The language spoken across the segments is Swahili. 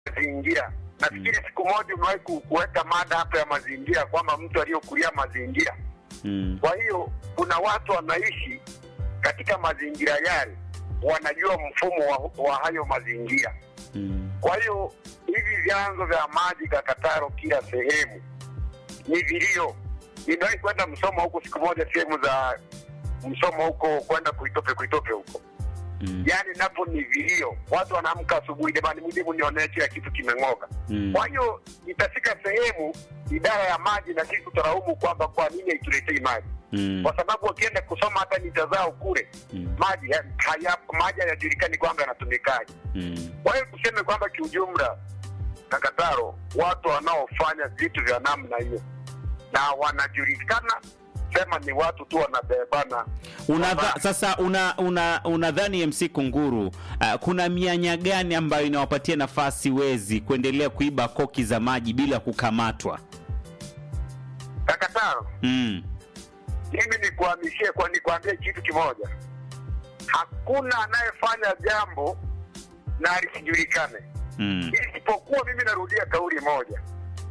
mazingira. Nafikiri siku moja umewahi ku- kuweka mada hapa ya mazingira kwamba mtu aliyokulia mazingira. Mm. Kwa hiyo kuna watu wanaishi katika mazingira yale, wanajua mfumo wa, wa hayo mazingira. Mm. Kwa hiyo hivi vyanzo vya maji Kakataro kila sehemu ni vilio. Nimewahi kwenda Msoma huko siku moja, sehemu za Msoma huko kwenda Kuitope, Kuitope huko Mm. yaani napo ni vilio, watu wanaamka asubuhi, jamani, mje mnionee kila kitu kimeng'oka. Mm. Kwa hiyo itafika sehemu idara ya maji na sisi tutaraumu kwamba kwa nini haituletei maji, Mm. kwa sababu wakienda kusoma hata mita zao kule Mm. maji ha- hayapo, maji hayajulikani kwamba yanatumikaje. Mm. Kwa hiyo tuseme kwamba kiujumla, Kakataro, watu wanaofanya vitu vya namna hiyo na wanajulikana, sema ni watu tu wanabebana Unadha, Kwamba- sasa una, una, unadhani MC Kunguru uh, kuna mianya gani ambayo inawapatia nafasi wezi kuendelea kuiba koki za maji bila kukamatwa? Kakataro. Mm. mimi nikuhamishie kwa nikwambie kitu kimoja, hakuna anayefanya jambo na lisijulikane, Mm. isipokuwa mimi narudia kauli moja,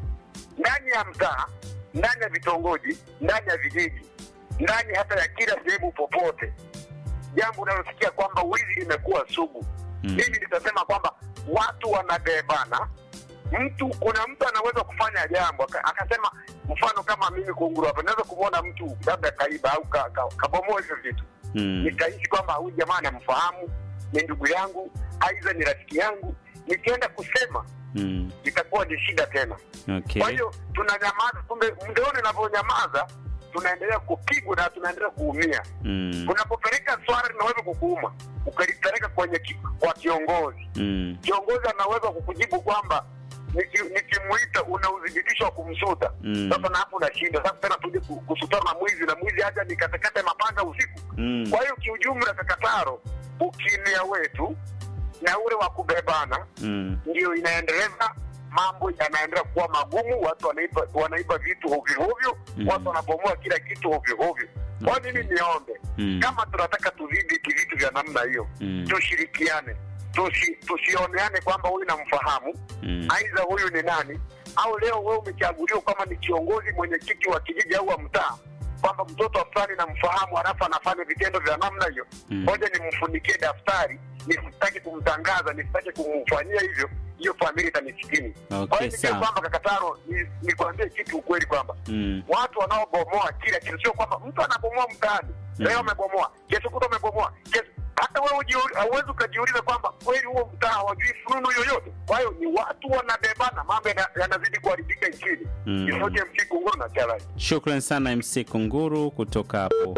ndani ya mtaa, ndani ya vitongoji, ndani ya vijiji, ndani hata ya kila sehemu popote, jambo unalosikia kwamba wizi limekuwa sugu, Mm. mimi nitasema kwamba watu wanabebana. Mtu kuna mtu anaweza kufanya jambo aka- akasema, mfano kama mimi kunguru hapa, naweza kumwona mtu labda kaiba au ka, ka, kabomoa hivyo vitu Mm. nikahisi kwamba huyu jamaa anamfahamu, ni ndugu yangu, aidha ni rafiki yangu, nikienda kusema Mm. itakuwa ni shida tena. Okay. Kwa hiyo tunanyamaza, kumbe mdeoni inavyonyamaza tunaendelea kupigwa na tunaendelea kuumia. Mm. Unapopeleka swala linaweza kukuuma, ukalipeleka kwenye ki, kwa kiongozi, Mm. kiongozi anaweza kukujibu kwamba niki- nikimuita una udhibitisho wa kumsuta Mm. sasa, na hapo unashinda sasa tena tuje ku- kusutana na mwizi na mwizi haja nikatekate mapanga usiku Mm. kwa hiyo kiujumla, Kakataro, ukimya wetu na ule wa kubebana Mm. ndio inaendeleza mambo yanaendelea kuwa magumu. Watu wanaiba, wanaiba vitu hovyo hovyo, Mm. watu wanabomoa kila kitu hovyo hovyo. Kwa hiyo mimi niombe Mm. kama tunataka tudhibiti vitu vya namna hiyo, Mm. tushirikiane, tusi, tusioneane kwamba huyu namfahamu, Mm. aidha huyu ni nani, au leo wewe umechaguliwa kama ni kiongozi mwenyekiti wa kijiji au wa mtaa, kwamba mtoto fulani namfahamu, halafu anafanya vitendo vya namna hiyo, Mm. ngoja nimfunikie daftari, nisitaki kumtangaza, nisitaki kumfanyia hivyo, hiyo familia itanisikini. Kwa Okay, hiyo nijue sawa. kwamba Kakataro, ni- nikwambie kitu ukweli kwamba Mm. watu wanaobomoa kila kitu, sio kwamba mtu anabomoa mtaani Mm. leo amebomoa, kesho kuta amebomoa, kesho hata wewe ujiu- hauwezi ukajiuliza kwamba kweli huo mtaa hawajui fununu yoyote. Kwa hiyo ni watu wanabebana, mambo yana- yanazidi kuharibika nchini. Mm. Isoje msikunguru na chalai Shukran sana MC Kunguru kutoka hapo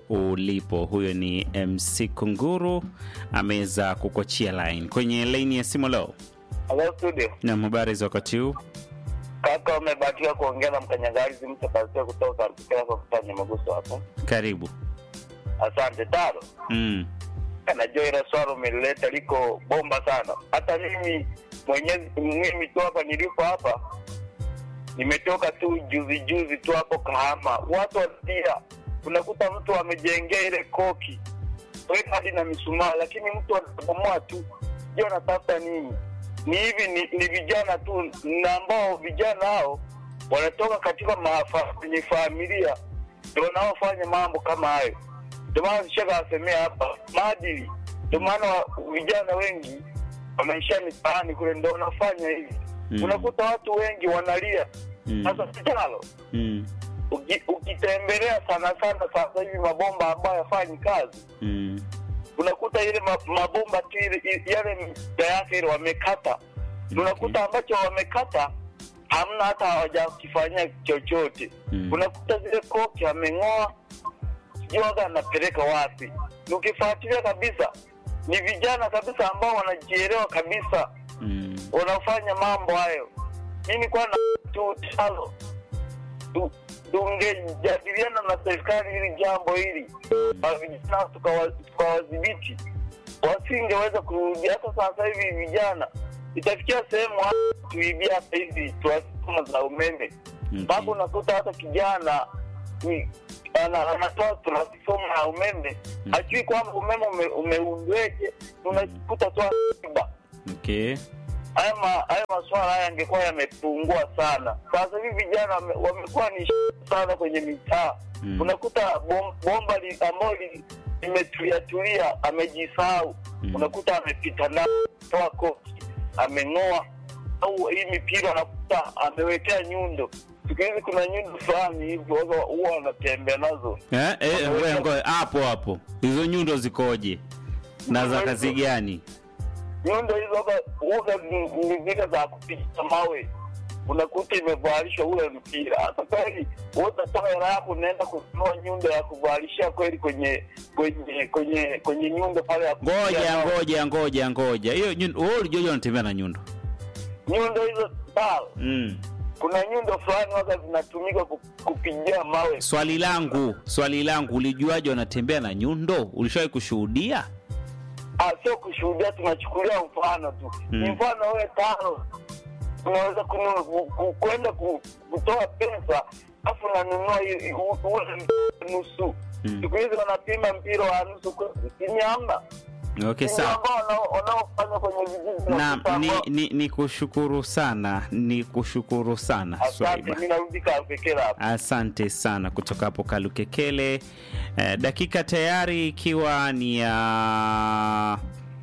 ulipo. Huyo ni MC Kunguru ameweza kukochia line kwenye laini ya simu leo. Hello studio. Na habari za wakati huu? Kaka umebahatika kuongea na mkanyagalizi mtu kasia kutoka Rukela kwa kufanya maguso hapo. Karibu. Asante taro. Mm. Najua ile swala umelileta liko bomba sana. Hata mimi mwenyewe mimi tu hapa nilipo hapa nimetoka tu juzi juzi tu hapo Kahama. Watu wanalia, unakuta mtu amejengea ile koki weka hadi na mishumaa, lakini mtu anabomoa tu. Je, anatafuta nini? Ni hivi ni, ni vijana tu na ambao vijana hao wanatoka katika maafa kwenye familia ndio wanaofanya mambo kama hayo. Ndio maana shaka asemea hapa maadili. Ndio maana wa- vijana wengi wameishia mitaani kule, ndio wanafanya hivi. Mm. Unakuta watu wengi wanalia. Mm. Sasa kitalo Mm. uki- ukitembelea sana sana sasa hivi mabomba ambayo yafanyi kazi Mm. unakuta ile ma- mabomba tu ile i- yale mda yake ile wamekata unakuta ambacho wamekata hamna hata hawajakifanyia chochote Mm. unakuta zile koki ameng'oa sijui waga anapeleka wapi Ni ukifuatilia kabisa ni vijana kabisa ambao wanajielewa kabisa Mm. wanafanya mambo hayo mi nikuwa na tu talo Tu- tungejadiliana na serikali hili jambo hili na vijana tukawa- tukawadhibiti wasingeweza kurudia hata sasa hivi vijana itafikia sehemu hata tuibia hata hizi transfoma za umeme mpaka Okay. unakuta hata kijana ni- ana- anatoa transfoma ya umeme hajui kwamba umeme ume- umeundweje unakuta tu akiba Okay. haya ma, haya maswala haya yangekuwa yamepungua sana. Sasa hivi vijana wame- wamekuwa ni sh- sana kwenye mitaa Mm. unakuta bom, bomba li, ambayo li- limetulia tulia, amejisahau Mm. unakuta amepita na toa koki ameng'oa, au hii mipira unakuta amewekea nyundo. Siku hizi kuna nyundo fulani hivyo huwa- huwa wanatembea nazo Eh, eh, ngoja ngoja hapo hapo. Hizo nyundo zikoje? Na za kazi gani? nyundo hizo huwa- huwa ni- ni zile za kupiga mawe, unakuta imevalishwa ule mpira. Hata kweli wewe utatoa hela yako unaenda kununua nyundo ya kuvalishia kweli kwenye kwenye kwenye kwenye nyundo pale ya kupigia Ngoja mawe. ngoja ngoja ngoja. Hiyo nyundo wewe ulijua unatembea na nyundo. nyundo hizo sawa. Mm. Kuna nyundo fulani waga zinatumika ku- kupigia mawe. Swali langu, swali langu ulijuaje wanatembea na nyundo? Ulishawahi kushuhudia? Ah, sio kushuhudia, tunachukulia mfano tu. Mm. Ni mfano wewe tano unaweza kunu- ku- ku- kwenda ku- kutoa pesa alafu unanunua hiyo- hiyo- ule mpira nusu. Mm. Siku hizi wanapima mpira wa nusu ni hamna. Okay, Ni sawa. ambao wanao- wanaofanya kwenye vijiji Na unakuta ni, ambao- ni, ni kushukuru sana, ni kushukuru sana Asante, Swaiba. mimi narudi Kalukekela hapa. Asante sana kutoka hapo Kalukekele. Eh, dakika tayari ikiwa ni ya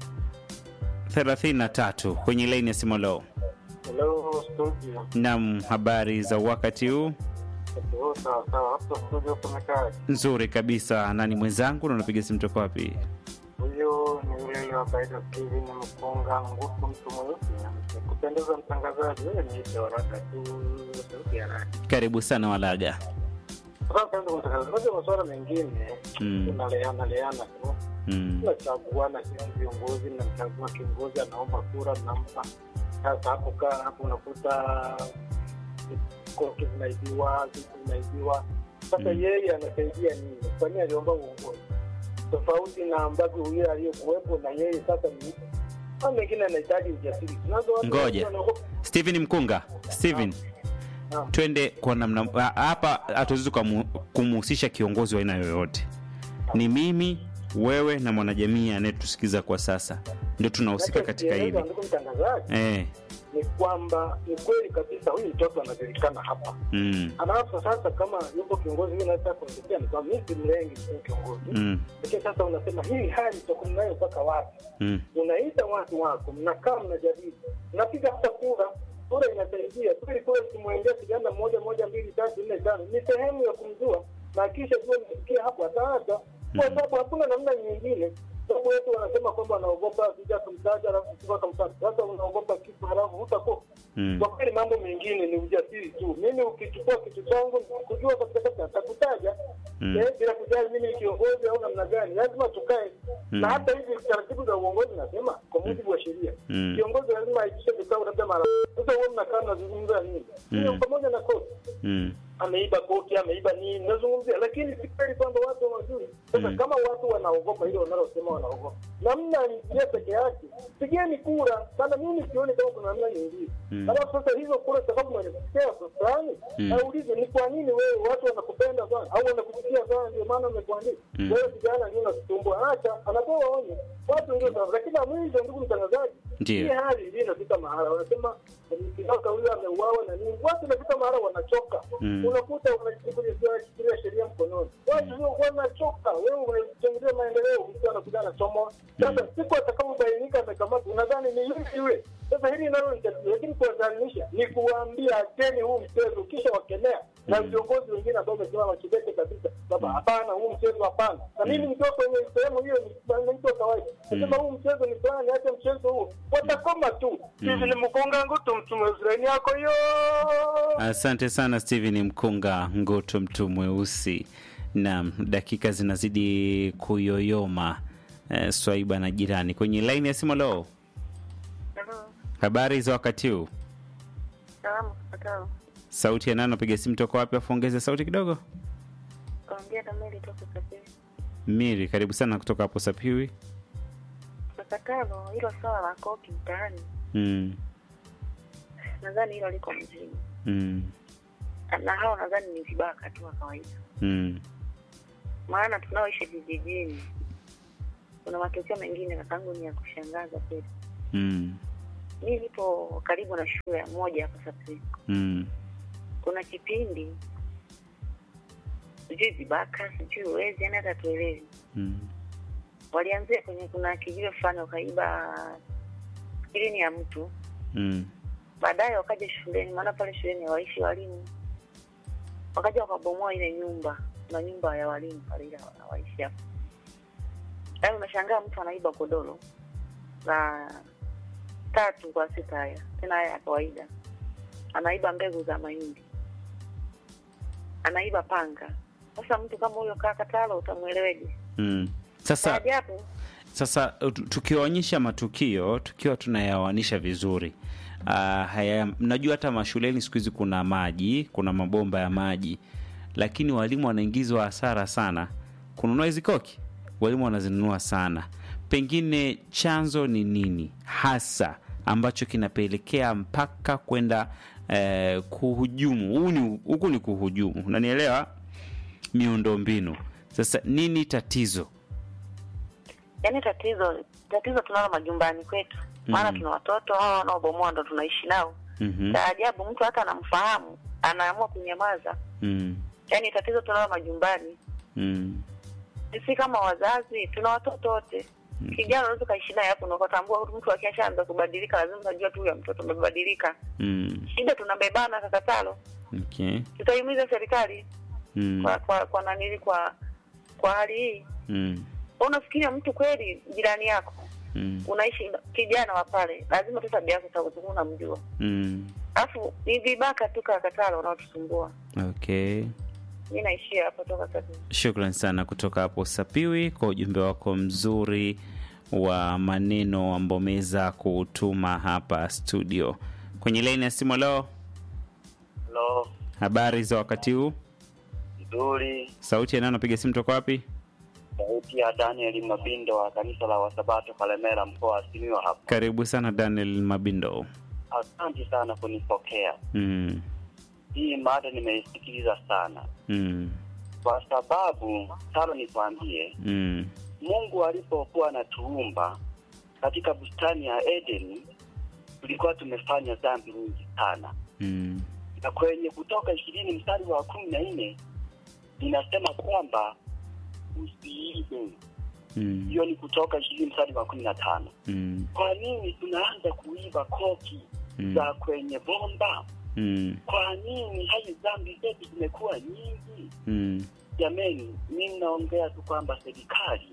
33 kwenye laini ya simu leo. Hello studio. Naam, habari za wakati huu? Oh, sawa sawa. Hapo studio kumekaa. Nzuri kabisa. Nani mwenzangu na unapiga simu toka wapi? Huyo ni yule yule wa kawaida Steven Mkunga nguvu mtu mweusi. Kupendeza mtangazaji wewe ni ile waraka tu sauti ya radi. Karibu sana Walaga. Sasa ndio mtangazaji. Moja masuala mengine Mm. tunaleana leana tu. Mm. Tunachaguana sisi viongozi, mnamchagua kiongozi anaomba kura, mnampa. Sasa hapo kaa hapo unakuta koki zinaibiwa, vitu zinaibiwa. Sasa Mm. yeye anasaidia nini? Kwa nini aliomba uongozi tofauti na ambavyo huyo aliyekuwepo na yeye sasa ni au mengine anahitaji ujasiri. Tunazo watu Ngoja. wengi wanaogopa- Steven Mkunga. Steven, Naam. twende kwa namna ha- hapa hatuwezi kumu- kumhusisha kiongozi wa aina yoyote. Ni mimi, wewe na mwanajamii anayetusikiza kwa sasa ndio tunahusika katika Nachokieleza, hili. Ndugu mtangazaji, Eh. ni kwamba ni kweli kabisa huyu mtoto anajulikana hapa Mm. alafu sasa kama yupo kiongozi huyu nataka kuongezea ni kwamba mimi si mlengi tu kiongozi Mm. lakini sasa unasema hii hali tutakuwa nayo mpaka wapi Mm. unaita watu wako mnakaa mnajadili mnapiga hata kura kura inasaidia kweli kweli kumwendea kijana mmoja moja mbili tatu nne tano ni sehemu ya kumjua na kisha jua nifikia hapo ataacha kwa sababu hakuna namna nyingine sababu wetu wanasema kwamba wanaogopa vija kumtaja alafu kutoka kumtaja sasa unaogopa kitu halafu hutakuwa Mm. kwa kweli mambo mengine ni ujasiri tu. Mimi ukichukua kitu changu kujua kabisa kabisa atakutaja Mm. eh, bila kujali mimi ni kiongozi au namna gani, lazima tukae Mm. na hata hivi taratibu za uongozi nasema kwa mujibu wa sheria Mm. kiongozi lazima aitishe vikao labda mara. Sasa wewe mnakaa mnazungumza nini? Hiyo Mm. pamoja na kosa Mm. ameiba koti, ameiba nini, nazungumzia, lakini si kweli kwamba watu hawajui. Sasa Mm. kama watu wanaogopa hilo wanalosema wanaogopa, namna njia peke yake, pigeni kura. Sana mimi sioni kama kuna namna nyingine. Mm. Alafu sasa hizo kura, sababu mwanasikia fulani Mm. aulize ni kwa nini wewe watu wanakupenda sana au wanakuchukia sana, ndio maana wamekuandika Mm. wewe. Kijana ndio unasumbua, acha, anapewa onyo watu ndio sababu. Lakini la mwisho, ndugu mtangazaji, Ndiyo. hii hali ndio inafika mahala wanasema kitoka huyo ameuawa na nini, watu inafika mahala wanachoka Mm. unakuta wanashikilia sheria mkononi, watu ndio wanachoka. Wewe unachangia maendeleo, mtu anakuja anachomwa. Sasa siku atakapobainika amekamatwa, unadhani ni yule yule. Sasa hili nalo ni tatizo, lakini kuwadhalilisha ni kuwaambia acheni huu mchezo, kisha wakemea na viongozi wengine ambao wamesimama kidete kabisa kwamba hapana, huu mchezo hapana. Na mimi nikiwa kwenye sehemu hiyo, ni mtu wa kawaida nasema huu mchezo ni fulani, acha mchezo huu, watakoma tu. Hivi ni mkonga ngutu mtume Israeli yako hiyo Asante sana Steven Mkunga Ngutu, mtu mweusi. Naam, dakika zinazidi kuyoyoma. Eh, Swaiba na jirani kwenye laini ya simu. Leo Halo, habari za wakati huu? salamu kufatao. Sauti ya nani? Napiga simu toka wapi? Afu ongeze sauti kidogo. Kaongea na Meli toka Sapiri. Miri, karibu sana kutoka hapo Sapiwi. Kufatalo hilo swala la koki mtaani, Mm, nadhani hilo liko mjini, mm, na hao nadhani ni vibaka tu wa kawaida, mm, maana tunaoishi vijijini kuna matukio mengine kakangu ni ya kushangaza kweli. mm, mi nipo karibu na shule ya moja hapa Sapri. Mm. Kuna kipindi sijui vibaka sijui uwezi, yani hata tuelewi. Mm. Walianzia kwenye kuna kijiwe fulani wakaiba skrini ya mtu, Mm. baadaye wakaja shuleni, maana pale shuleni hawaishi walimu, wakaja wakabomoa ile nyumba, kuna nyumba ya walimu pale, ile hawaishi hapo. Yaani unashangaa mtu anaiba godoro la tatu kwa sita, haya tena haya ya kawaida, anaiba mbegu za mahindi, anaiba panga. Sasa mtu kama huyo kaa Katalo, utamweleweje? Mm. Sasa Ajabu. sasa tu- tukiwaonyesha matukio tukiwa tunayawanisha vizuri uh, haya mnajua hata mashuleni siku hizi kuna maji kuna mabomba ya maji lakini walimu wanaingizwa hasara sana kununua hizi koki walimu wanazinunua sana pengine chanzo ni nini hasa ambacho kinapelekea mpaka kwenda eh, kuhujumu Huu ni- huku ni kuhujumu unanielewa miundombinu sasa nini tatizo Yaani tatizo tatizo tunalo majumbani kwetu, maana Mhm. tuna watoto hao wanaobomoa ndo tunaishi nao. Mhm. Cha ajabu mtu hata anamfahamu anaamua kunyamaza. Mm. Yaani tatizo tunalo majumbani, Mm. sisi kama wazazi tuna watoto wote. Kijana unaweza ukaishi naye hapo na ukatambua mtu akishaanza kubadilika, lazima unajua tu huyo mtoto amebadilika. Mm. Shida tunabebana kakatalo, Okay. tutaimiza serikali Mm. kwa kwa kwa nanili kwa kwa hali hii. Mm. Unafikiria mtu kweli jirani yako Mm. unaishi kijana wa pale, lazima tu tabia yako utakuwa unamjua. Mm. Alafu ni vibaka tu kakatalo wanaotusumbua. Okay. Mi naishia hapa toka sasa. Shukran sana kutoka hapo Sapiwi kwa ujumbe wako mzuri wa maneno ambao umeweza kutuma hapa studio. Kwenye laini ya simu leo, Halo, habari za wakati huu? nzuri. Sauti ya nani unapiga simu toka wapi? Sauti ya Daniel Mabindo wa kanisa la Wasabato Kalemera, mkoa wa Simiyu hapa. Karibu sana Daniel Mabindo. Asante sana kunipokea. Mm. Hii mada nimeisikiliza sana, Mm. kwa sababu talo nikwambie, Mm. Mungu alipokuwa anatuumba katika bustani ya Edeni, tulikuwa tumefanya dhambi nyingi sana, Mm. na kwenye Kutoka ishirini mstari wa kumi na nne inasema kwamba usiibe. Mm. Hiyo ni Kutoka ishirini mstari wa kumi na tano. Mm. Kwa nini tunaanza kuiba koki Mm. za kwenye bomba? Mm. Kwa nini hayo dhambi zetu zimekuwa nyingi? Mm. Jameni, mi naongea tu kwamba serikali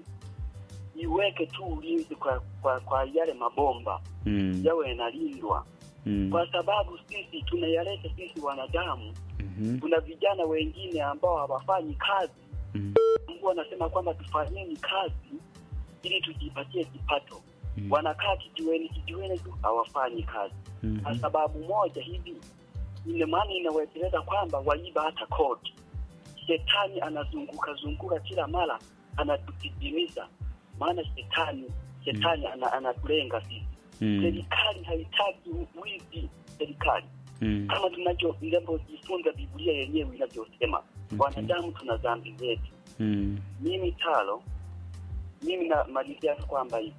iweke tu ulinzi kwa, kwa, kwa yale mabomba Mm. yawe yanalindwa, Mm. kwa sababu sisi tunayaleta sisi wanadamu. Mhm. Kuna vijana wengine ambao hawafanyi kazi, Mm. Mungu anasema kwamba tufanyeni kazi ili tujipatie kipato. Mm. Wanakaa kijiweni kijiweni tu hawafanyi kazi kwa Mhm. sababu moja hivi, ina maana inawekeleza kwamba waiba hata kodi. Shetani anazunguka zunguka kila mara anatutidimiza, maana shetani shetani ana, anatulenga sisi. Mm. Serikali haitaki wizi. Serikali Mm. kama tunacho inavyojifunza Biblia yenyewe inavyosema, Okay. wanadamu tuna dhambi zetu. Mm. Mimi talo, mimi namalizia kwamba hivi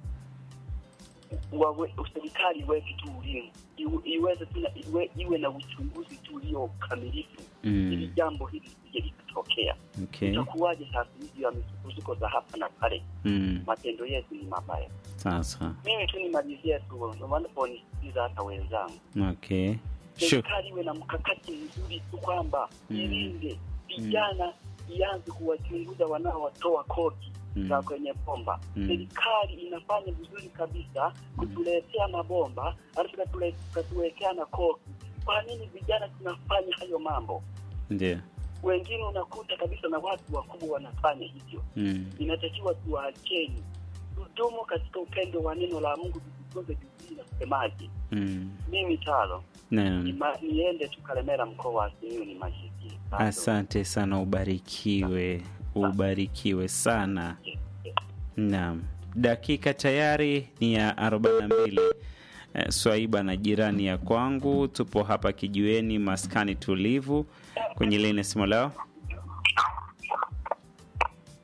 wawe- serikali iweke tu ulinzi, iwe- iweze tu na- iwe, iwe na uchunguzi tu ulio kamilifu ili Mm. jambo hili lisije likatokea. Okay. Itakuwaje sasa hivi ya misukosuko za hapa na pale? Mm. Matendo yetu ni mabaya. Sasa. Mimi tu nimalizie tu wanaponisikiza hata wenzangu, Okay. Shuk serikali iwe na mkakati mzuri tu kwamba Mm. ilinde vijana, ianze kuwachunguza wanaowatoa kodi Mm. za kwenye bomba. Mm. Serikali inafanya vizuri kabisa kutuletea mabomba, alafu ikatule- ikatuwekea na koki. Kwa nini vijana tunafanya hayo mambo? Ndio. Wengine unakuta kabisa na watu wakubwa wanafanya hivyo. Mm. Inatakiwa tuwaacheni, tudumu katika upendo wa neno la Mungu, tujifunze Biblia inasemaje. Mm. Mimi talo Naam. Nima- niende tu Kalemera, mkoa wa Simiyu nimalizie. Asante sana, ubarikiwe, ubarikiwe sana. Naam, dakika tayari ni ya 42. Eh, Swaiba na jirani ya kwangu, tupo hapa kijiweni, maskani tulivu, kwenye leni ya simu lao.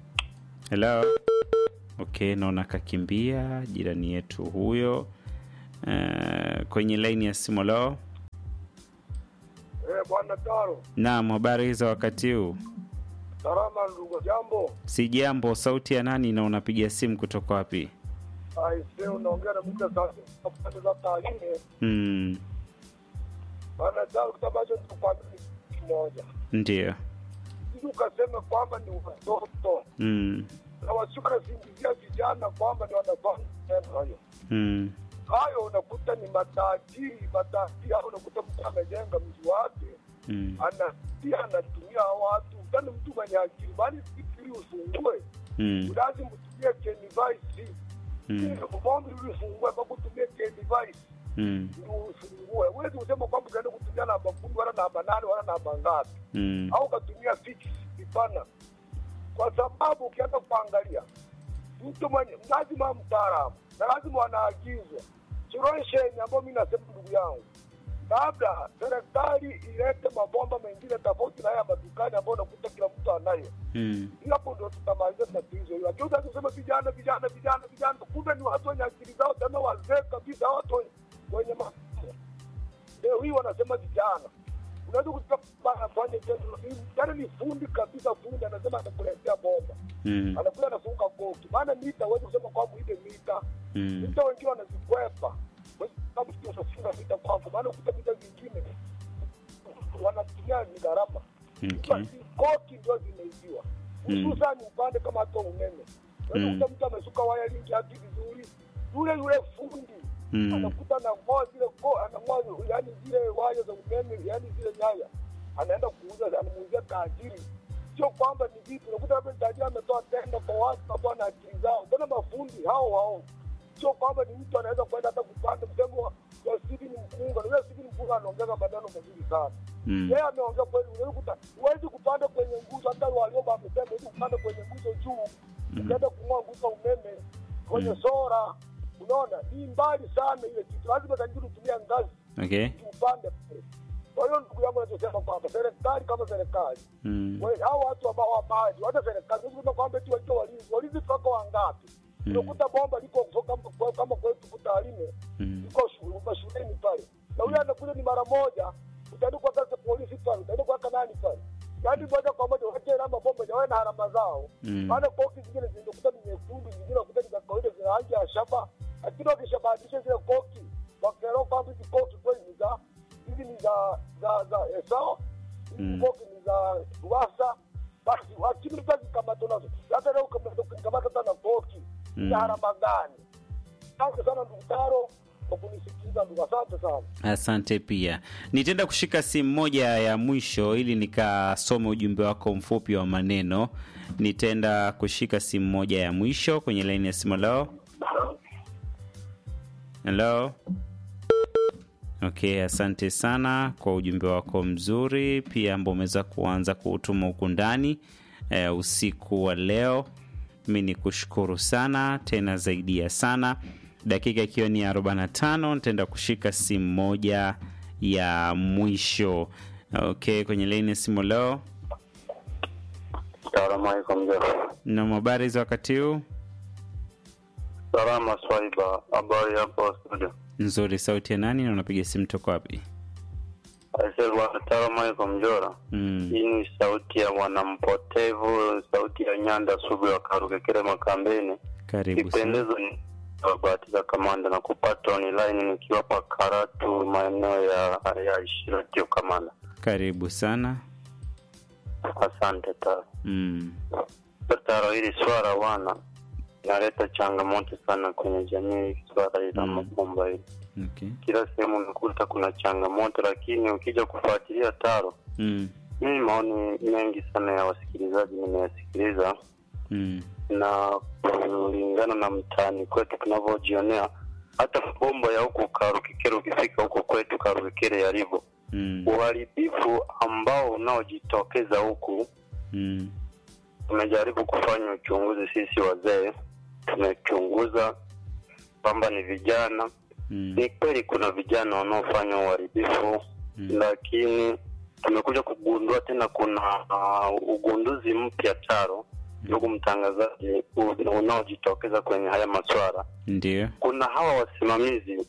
Hello. Okay, naona kakimbia jirani yetu huyo. Uh, kwenye laini ya simu leo. Eh, bwana Taro, Naam, habari za wakati huu? salama ndugu, jambo. Si jambo. Sauti ya nani na unapiga simu kutoka wapi? Aise, unaongea na mtu sasa pande za Tarime. Mm, Bwana Taro, kitu ambacho nitakwambia ni kitu kimoja. ndio. Sisi ukasema kwamba ni watoto Mm, na washuka nasingizia vijana kwamba ni wanafanya tendo hayo mm, hayo, unakuta ni matajiri matajiri, au unakuta mtu amejenga mji wake mm, ana pia anatumia watu tani, mtu mwenye akili bali ili ufungue mm, lazima utumie kenivisi mm, bombi ili ufungue kwa kutumia kenivisi mm, ndio ufungue. Huwezi kusema kwamba ukaenda kutumia namba kumi wala namba nane wala namba ngapi, mm, au ukatumia fix ipana, kwa sababu ukianza kuangalia mtu mwenye lazima mtaalamu na lazima wanaagizwa suluhisheni, ambayo mi nasema ndugu yangu, labda serikali ilete mabomba mengine tofauti na haya madukani ambayo unakuta kila mtu anayo mm, Ili hapo ndo tutamaliza tatizo hilo. Lakini utaki kusema vijana vijana vijana vijana, kumbe ni watu wenye akili zao tena wazee kabisa, watu wenye- wenye masomo. Leo hii wanasema vijana, unaweza kuta bana afanye tendo hili, yaani ni fundi kabisa, fundi anasema atakuletea bomba, mm, anakuja anafunga koki, maana mita huwezi kusema kwamba ile mita mm, mita, wengine wanazikwepa Huwezi kama sio unafunga mita kwako, maana ukuta mita zingine wanatumia ni gharama okay. koki ndio zimeibiwa Mm. hususani upande kama hata umeme Mm. unakuta mtu amesuka waya lingi haki vizuri yule yule fundi Mm, anakuta anang'oa zile ko anang'oa yani zile waya za umeme yani zile nyaya anaenda kuuza anamuuzia tajiri sio kwamba ni vitu unakuta labda tajiri ametoa tenda kwa watu ambao na akili zao mbona mafundi hao hao sio kwamba ni mtu anaweza kwenda hata kupanda msemo wa wa Stephen Mpunga na yule Stephen Mpunga anaongeza maneno mazuri sana mm, yeye ameongea kweli, unaweza kuta huwezi kupanda kwenye nguzo. Hata Warioba amesema huwezi kupanda kwenye nguzo juu, ukienda kung'oa nguzo ya umeme kwenye sora, unaona ni mbali sana ile kitu, lazima tajiri utumia ngazi okay. upande pale. Kwa hiyo ndugu yangu, nachosema kwamba serikali kama serikali Mm, we- hao watu ambao wamaji, hata serikali huwezi kusema kwamba eti wakiwa walinzi, walinzi toka wangapi? Mm. Unakuta bomba liko kama kama kwetu Kutalime mm, iko shu- mashuleni pale, na huyo anakuja ni mara moja, utaenda kwa sasa polisi pale, utaenda kwa nani pale, yaani moja kwa moja wache namba bomba jawe na harama zao. Mm. Maana koki zingine zinakuta ni nyekundu, zingine wakuta ni za kawaida zina rangi ya shaba, lakini wakishabadilisha zile koki wakaelewa kwamba hizi koki kweli ni za hizi ni za za za Esau, hizi Mm. koki ni za Ruwasa, basi lakini utazikamata nazo, hata leo ukikamata hata na koki Mm. ni harama gani? Asante sana ndugu Taro kwa kunisikiliza ndugu, asante sana. asante pia. Nitaenda kushika simu moja ya mwisho ili nikasome ujumbe wako mfupi wa maneno. Nitaenda kushika simu moja ya mwisho kwenye laini ya simu. Hello, hello. Okay, asante sana kwa ujumbe wako mzuri pia ambao umeweza kuanza kuutuma huku ndani eh, usiku wa leo. Mi ni kushukuru sana tena zaidi ya sana. Dakika ikiwa ni 45 nitaenda kushika simu moja ya mwisho. Okay, kwenye laini ya simu leo Salamu alaikum mzee. na habari za wakati huu Salama Swaiba, habari hapo studio? nzuri. Sauti ya nani na unapiga simu toka wapi? Aisee bwana, salamu alaikum Njora. Mm, Hii ni sauti ya mwanampotevu, sauti ya Nyanda Sugu ya Karugekere Makambeni. karibu sana. Kipendezo ni bahati za kamanda na kupata online nikiwa pa Karatu maeneo ya ya Ishiratio kamanda. Karibu sana. Asante Taro. Mm, Taro, hili swala wana inaleta changamoto sana kwenye jamii, swala hili la Mm. mabomba hili okay. kila sehemu unakuta kuna changamoto, lakini ukija kufuatilia Taro, Mm, mimi maoni mengi sana ya wasikilizaji nimeyasikiliza, mm, na kulingana na mtaani kwetu tunavyojionea, hata mabomba ya huku Karukikere, ukifika huko kwetu Karukikere yalivyo, mm, uharibifu ambao unaojitokeza huku, mm, tumejaribu kufanya uchunguzi sisi wazee, tumechunguza kwamba ni vijana mm, ni kweli kuna vijana wanaofanya uharibifu Mm. lakini tumekuja kugundua tena kuna uh, ugunduzi mpya taro ndugu mtangazaji u- unaojitokeza kwenye haya maswara ndio. kuna hawa wasimamizi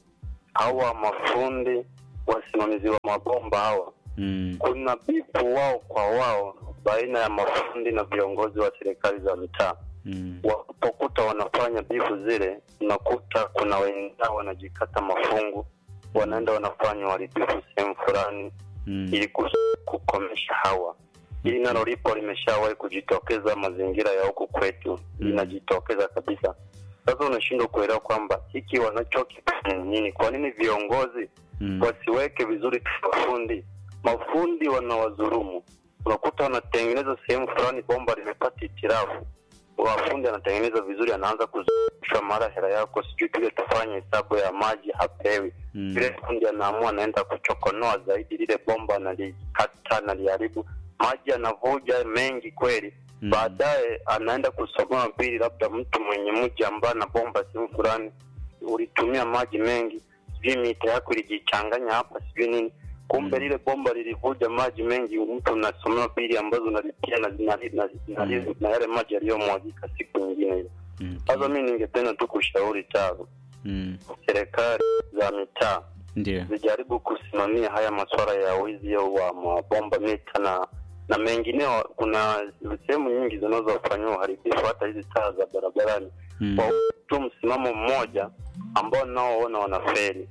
hawa mafundi wasimamizi wa mabomba hawa Mm. kuna bifu wao kwa wao baina ya mafundi na viongozi wa serikali za mitaa Mm. wanapokuta wanafanya bifu zile unakuta kuna wenzao wanajikata mafungu wanaenda wanafanya uharibifu sehemu fulani Mm. ili kus- kukomesha hawa hili nalo lipo limeshawahi kujitokeza mazingira ya huku kwetu Mm. linajitokeza kabisa sasa unashindwa kuelewa kwamba hiki wanachokifanya ni nini kwa nini viongozi Mm. wasiweke vizuri tu mafundi mafundi wanawadhurumu unakuta wanatengeneza sehemu fulani bomba limepata itirafu wafundi anatengeneza vizuri anaanza kuzungushwa mara hela yako sijui tule tufanye hesabu ya maji hapewi Mm. vile fundi anaamua anaenda kuchokonoa zaidi lile bomba analikata naliharibu maji anavuja mengi kweli Mm. baadaye anaenda kusomewa bili labda mtu mwenye mji ambaye ana bomba sehemu fulani ulitumia maji mengi sijui mita yako ilijichanganya hapa sijui nini kumbe Mm. lile bomba lilivuja maji mengi mtu unasomewa bili ambazo unalipia na, na, na, na, Mm. na yale maji yaliyomwagika siku nyingine ile Mm. sasa mi ningependa tu kushauri taro Mm. serikali za mitaa Ndio. zijaribu kusimamia haya masuala ya wizi wa mabomba mita na na mengineo. Kuna sehemu nyingi zinazofanyiwa uharibifu, hata hizi taa za barabarani, Mm. kwa tu msimamo mmoja ambao naoona wanaferi.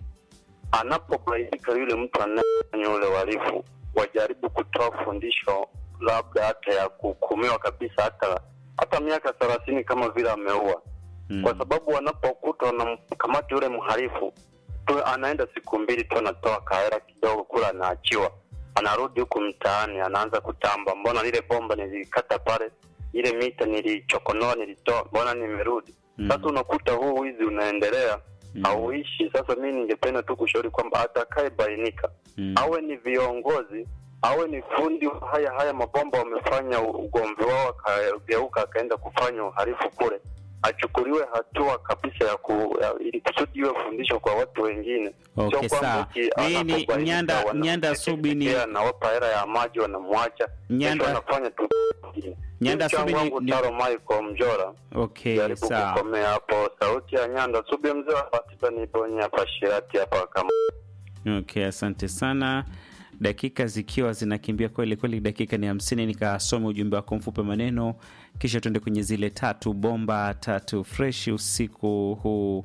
Anapobainika yule mtu anayefanya ule uhalifu, wajaribu kutoa fundisho, labda hata ya kuhukumiwa kabisa, hata hata miaka thelathini kama vile ameua Mm. kwa sababu wanapokuta wanamkamata yule mhalifu tu, anaenda siku mbili tu, anatoa kahera kidogo kula, anaachiwa, anarudi huku mtaani, anaanza kutamba, mbona lile bomba nilikata pale, ile mita nilichokonoa, nilitoa, mbona nimerudi? Mm. Sasa unakuta huu wizi unaendelea Mm. hauishi. Sasa mi ningependa tu kushauri kwamba atakayebainika Mm. awe ni viongozi awe ni fundi wa haya haya mabomba wamefanya u- ugomvi wao akageuka akaenda kufanya uhalifu kule achukuliwe hatua kabisa ya ku, ya, ili kusudi iwe fundisho kwa watu wengine Okay, Sio kwamba sawa. eti Hii ni anapobainika Nyanda- wana- Nyanda Subi ni- anawapa hela ya maji wanamwacha Nyanda- kesho wanafanya tu ingine. Nyanda Mchango Subi ni- wangu ni- Taro Michael Mjora Okay, jaribu sawa. kukomea hapo sauti ya Nyanda Subi mzee wa Batiba niponye hapa Shirati hapa kama Okay, asante sana. Dakika zikiwa zinakimbia kweli kweli, dakika ni hamsini. Nikasome ujumbe wako mfupi maneno, kisha tuende kwenye zile tatu bomba tatu fresh usiku huu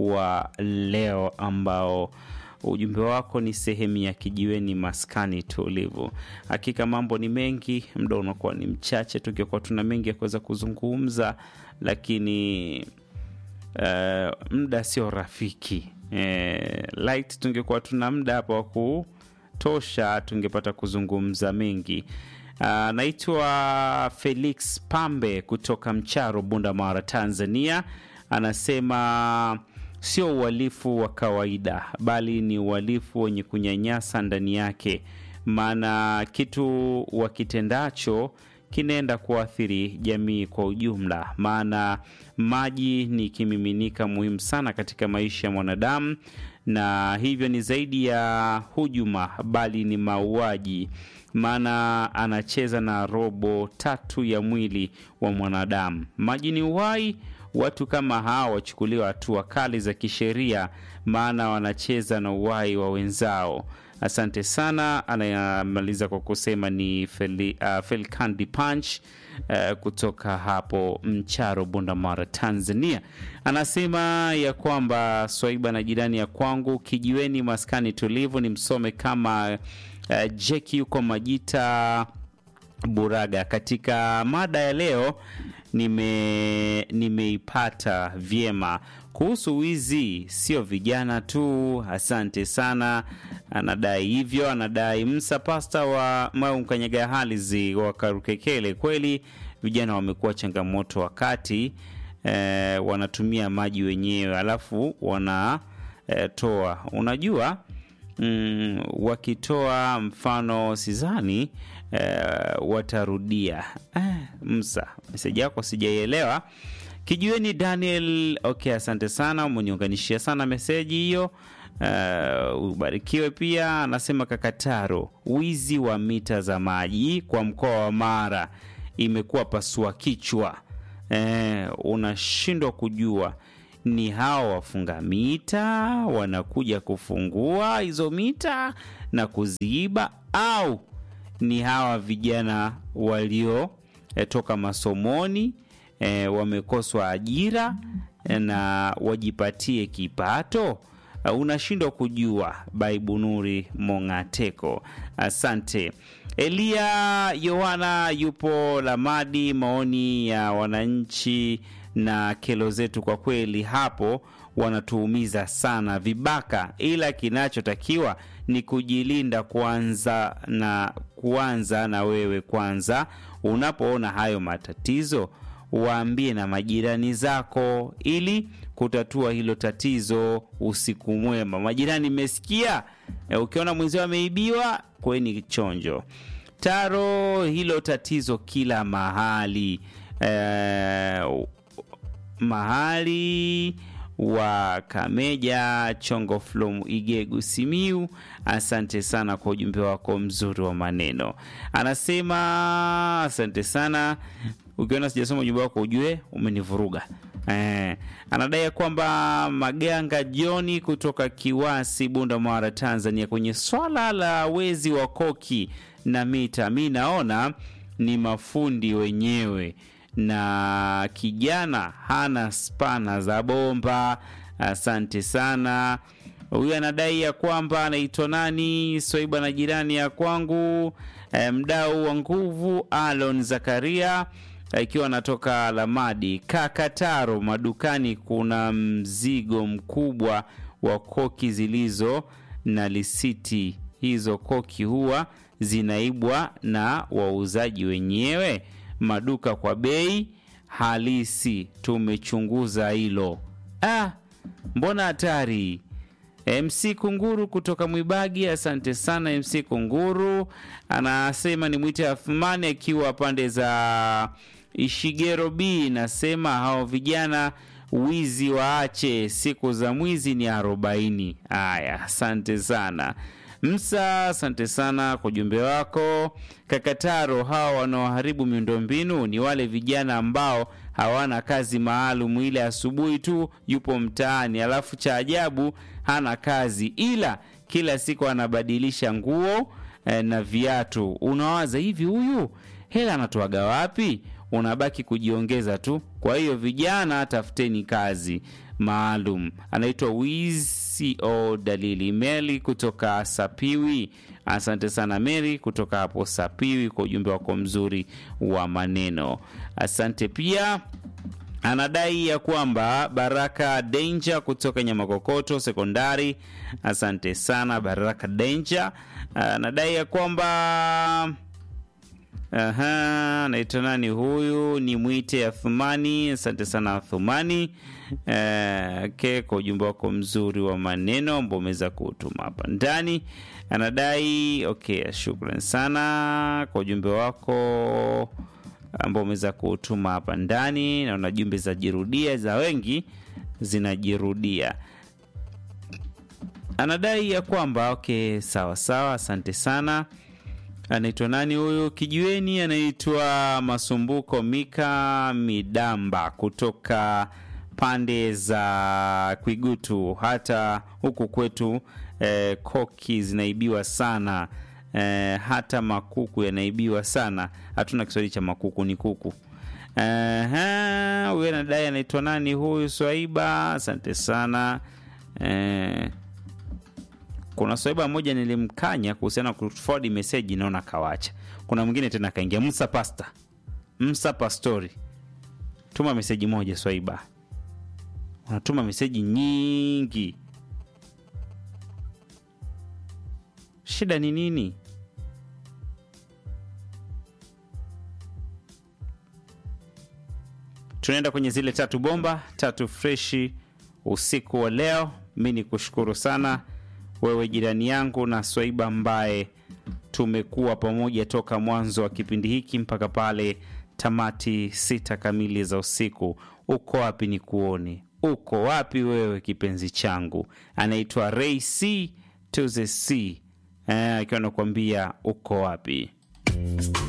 wa leo, ambao ujumbe wako ni sehemu ya kijiweni maskani tulivu. Hakika mambo ni mengi, muda unakuwa ni mchache, tukiwa tuna mengi ya kuweza kuzungumza, lakini uh, muda sio rafiki eh, light tungekuwa tuna muda hapa wa kutosha tungepata kuzungumza mengi uh, naitwa felix pambe kutoka mcharo bunda mara tanzania anasema sio uhalifu wa kawaida bali ni uhalifu wenye kunyanyasa ndani yake maana kitu wakitendacho kinaenda kuathiri jamii kwa ujumla, maana maji ni kimiminika muhimu sana katika maisha ya mwanadamu, na hivyo ni zaidi ya hujuma, bali ni mauaji, maana anacheza na robo tatu ya mwili wa mwanadamu. Maji ni uhai. Watu kama hawa wachukuliwa hatua kali za kisheria, maana wanacheza na uhai wa wenzao. Asante sana. Anayamaliza kwa kusema ni Feli, uh, Felkandi Punch uh, kutoka hapo Mcharo, Bundamara, Tanzania. Anasema ya kwamba Swaiba na jirani ya kwangu kijiweni, maskani tulivu, ni msome kama uh, Jeki yuko Majita Buraga. Katika mada ya leo nime nimeipata vyema kuhusu wizi, sio vijana tu. Asante sana. Anadai hivyo, anadai Msa Pasta wa Mau Mkanyaga Halizi wa Karukekele. Kweli vijana wamekuwa changamoto wakati eh, wanatumia maji wenyewe alafu wanatoa eh, unajua mm, wakitoa mfano sizani eh, watarudia eh, Msa, meseji yako sijaielewa. Kijiweni Daniel, okay, asante sana, umeniunganishia sana meseji hiyo. Uh, ubarikiwe pia. Anasema Kakataro, wizi wa mita za maji kwa mkoa wa Mara imekuwa pasua kichwa. Eh, unashindwa kujua ni hawa wafunga mita wanakuja kufungua hizo mita na kuziiba au ni hawa vijana waliotoka masomoni e, wamekoswa ajira e, na wajipatie kipato Uh, unashindwa kujua baibunuri mongateko asante elia yohana yupo lamadi maoni ya wananchi na kelo zetu kwa kweli hapo wanatuumiza sana vibaka ila kinachotakiwa ni kujilinda kwanza na kuanza na wewe kwanza unapoona hayo matatizo waambie na majirani zako ili kutatua hilo tatizo usiku mwema majirani mmesikia e, ukiona mwenzio ameibiwa kweni chonjo taro hilo tatizo kila mahali e, mahali wa Kameja Chongo Flom Igegu Simiu, asante sana kwa ujumbe wako mzuri wa maneno. Anasema asante sana. Ukiona sijasoma ujumbe wako ujue umenivuruga. Eh, anadai ya kwamba Maganga Joni kutoka Kiwasi, Bunda Mara, Tanzania, kwenye swala la wezi wa koki na mita, mi naona ni mafundi wenyewe na kijana hana spana za bomba. Asante sana. Huyu anadai ya kwamba anaitwa nani, Swaiba na jirani ya kwangu, eh, mdau wa nguvu Alon Zakaria ikiwa anatoka Lamadi Kakataro. Madukani kuna mzigo mkubwa wa koki zilizo na lisiti. Hizo koki huwa zinaibwa na wauzaji wenyewe maduka kwa bei halisi. Tumechunguza hilo. Ah, mbona hatari. MC Kunguru kutoka Mwibagi, asante sana MC Kunguru. Anasema ni mwite Athmani akiwa pande za Ishigero B. Nasema hao vijana wizi waache, siku za mwizi ni arobaini. Haya, asante sana Msa, asante sana kwa ujumbe wako. Kakataro, hawa wanaoharibu miundombinu ni wale vijana ambao hawana kazi maalum, ile asubuhi tu yupo mtaani, alafu cha ajabu hana kazi, ila kila siku anabadilisha nguo eh, na viatu. Unawaza hivi, huyu hela anatoaga wapi? Unabaki kujiongeza tu. Kwa hiyo vijana, tafuteni kazi maalum. Anaitwa Wco Dalili Meli kutoka Sapiwi. Asante sana Meri kutoka hapo Sapiwi kwa ujumbe wako mzuri wa maneno. Asante pia anadai ya kwamba Baraka Danger kutoka Nyamakokoto Sekondari. Asante sana Baraka Danger. Anadai ya kwamba Aha, naitwa nani huyu? Ni mwite Athumani. Asante sana Athumani uh, okay, kwa ujumbe wako mzuri wa maneno ambao umeweza kutuma hapa ndani. Anadai okay, shukran sana kwa ujumbe wako ambao umeweza kutuma hapa ndani. Naona jumbe za jirudia za wengi zinajirudia. Anadai ya kwamba okay, sawa sawa, asante sana anaitwa nani huyu kijiweni anaitwa masumbuko mika midamba kutoka pande za kwigutu hata huku kwetu eh, koki zinaibiwa sana eh, hata makuku yanaibiwa sana hatuna kiswahili cha makuku ni kuku huyu anadai anaitwa nani huyu swaiba asante sana eh, kuna swaiba moja nilimkanya kuhusiana na kuforward message naona kawacha kuna mwingine tena akaingia msa pasta msa pastori tuma meseji moja swaiba unatuma meseji nyingi shida ni nini tunaenda kwenye zile tatu bomba tatu freshi usiku wa leo mi ni kushukuru sana wewe jirani yangu na swaiba ambaye tumekuwa pamoja toka mwanzo wa kipindi hiki mpaka pale tamati sita kamili za usiku uko wapi ni kuone uko wapi wewe kipenzi changu anaitwa ray c to the c akiwa anakuambia uko wapi